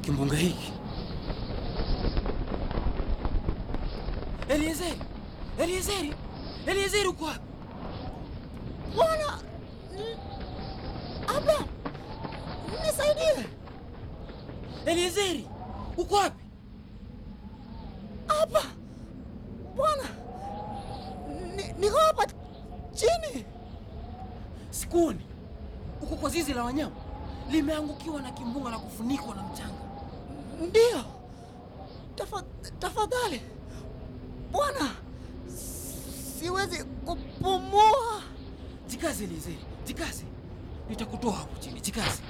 kimbunga hiki. Eliezeri, Eliezeri, Eliezeri, uko wapi? Bwana Abraham, nisaidie. Eliezeri, uko wapi? Hapa bwana, Ni- niko hapa chini. Sikuoni. Uko kwa zizi la wanyama, limeangukiwa na kimbunga na kufunikwa na mchanga. Ndiyo, Tafa- tafadhali bwana, siwezi kupumua. Jikaze Eliezeri, jikaze, nitakutoa hapo chini. Jikaze.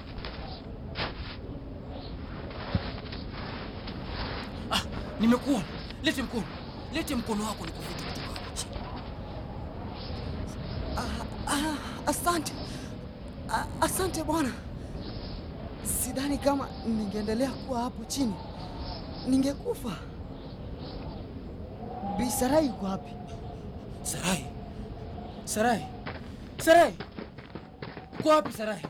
Ah, nimekuona. Lete mkono, lete mkono wako nikuvute kutoka hapo chini. Ah, ah, asante ah, asante bwana. Sidhani kama ningeendelea kuwa hapo chini, ningekufa. Bi Sarai yuko wapi? Sarai, Sarai, Sarai, uko wapi Sarai?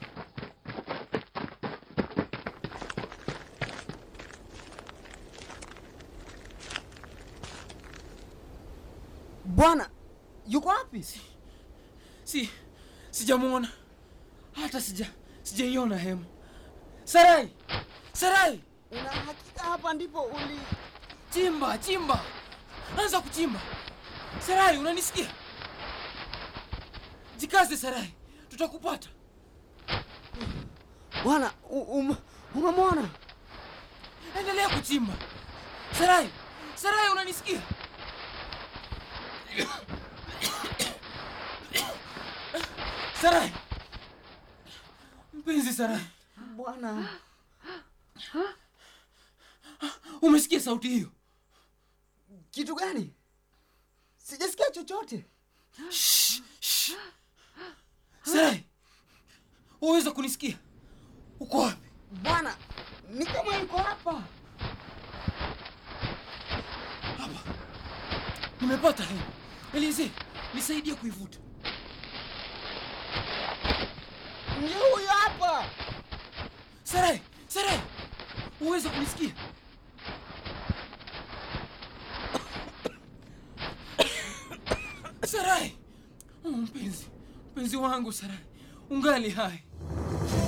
Bwana yuko wapi? Si, sijamwona hata sija sijaiona hema. Sarai, Sarai, Una hakika hapa ndipo uli? chimba chimba, anza kuchimba. Sarai, unanisikia? Jikaze Sarai, tutakupata. Bwana u- um, umemwona? Endelea kuchimba. Sarai, Sarai, unanisikia? Sarai, mpenzi Sarai, Bwana umesikia sauti hiyo? kitu gani? Sijasikia chochote. Shh, shh. Sarai, waweza kunisikia? Uko wapi? Bwana ni kama yuko hapa. Hapa nimepata hema. Elize, nisaidie kuivuta. Ndio huyo hapa. Sarai, Sarai, waweza kunisikia? Sarai, oh, mpenzi, mpenzi wangu Sarai, ungali hai.